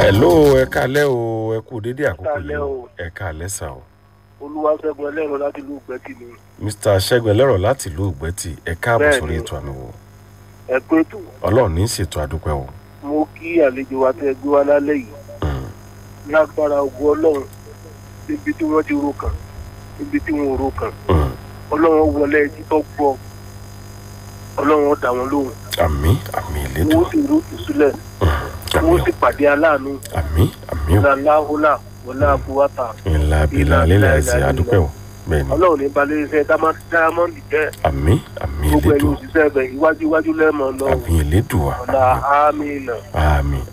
hello ẹ kálẹ́ o ẹ kú dédé àkókò Kálẹ́ yìí o o. ẹ kálẹ́ sà o olúwaṣẹ́gun ẹlẹ́rọ láti ìlú gbẹ́tì ni mr ṣẹ́gun ẹlẹ́rọ̀ láti ìlú ògbẹ́tì ẹ káàbọ̀ Bẹ́ẹ̀ni. sórí ètò àmì wò ẹ pé tù ọlọ́run ní í ṣètò àdúpẹ́ o mo kí àlejò wa tẹ gbé wá lálẹ́ yìí Mm. lágbára ogun ọlọ́run níbi tí wọ́n ti ro kàn níbi tí wọ́n ò ro kàn Mm. ọlọ́run wọlé ẹjí tó gbọ́ ọlọ́run ó dá wọn lóhùn àmì àmì ìlédò wọ́n sì rú ìsúlẹ̀ àmì wọ́n sì pàdé aláàánú àmì àmì o làláhùlà wọlé àbúwátà ńlá bílà lílẹ̀ ẹ̀sìn àdúpẹ́ o bẹ́ẹ̀ ni ọlọ́run ní balẹ̀ iṣẹ́ dámọ́ndì jẹ́ àmì àmì gbogbo ẹ̀yin ìlédò òṣìṣẹ́ ẹ̀bẹ̀ iwájú iwájú lẹ́mọ̀ lọ àmì ìlédò ọ̀la àmì àmì náà àmì